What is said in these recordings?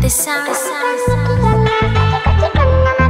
The sound, the sound, the sound.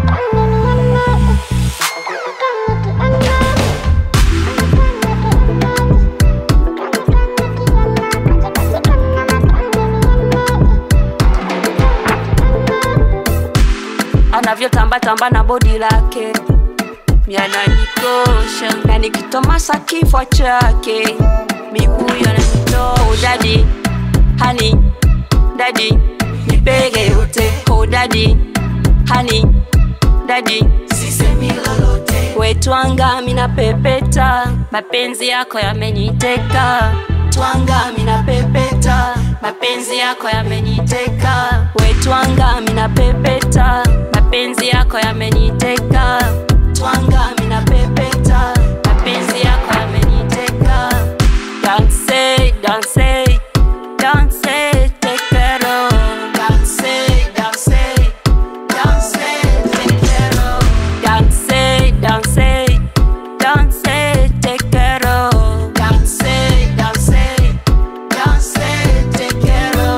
anavyotamba tamba na bodi lake miananikosha na nikitomasa kifwa chake miguu yananitoa oh, dadi hani dadi nipege yote oh, dadi hani dadi sisemi lolote wetwanga mina pepeta mapenzi yako yameniteka twanga mina pepeta mapenzi yako yameniteka wetwanga mina pepeta mapenzi yako yameniteka twanga mina pepeta mapenzi yako yameniteka danse danse danse tekero danse danse danse tekero danse danse danse tekero danse danse danse tekero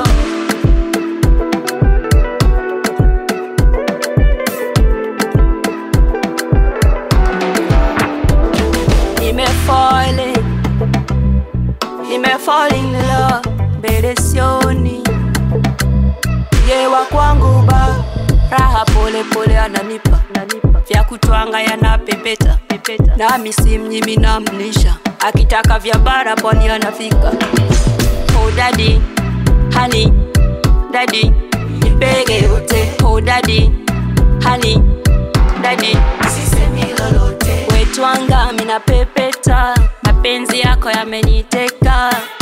nimefall nimefall in love mbele sioni yewa kwangu ba raha pole pole ananipa vya kutwanga yanapepeta nami simnyimi namlisha akitaka vya bara pwani anafika oh dadi hani dadi nipege yote oh dadi hani dadi sisemi lolote wetwanga mina pepeta mapenzi yako yameniteka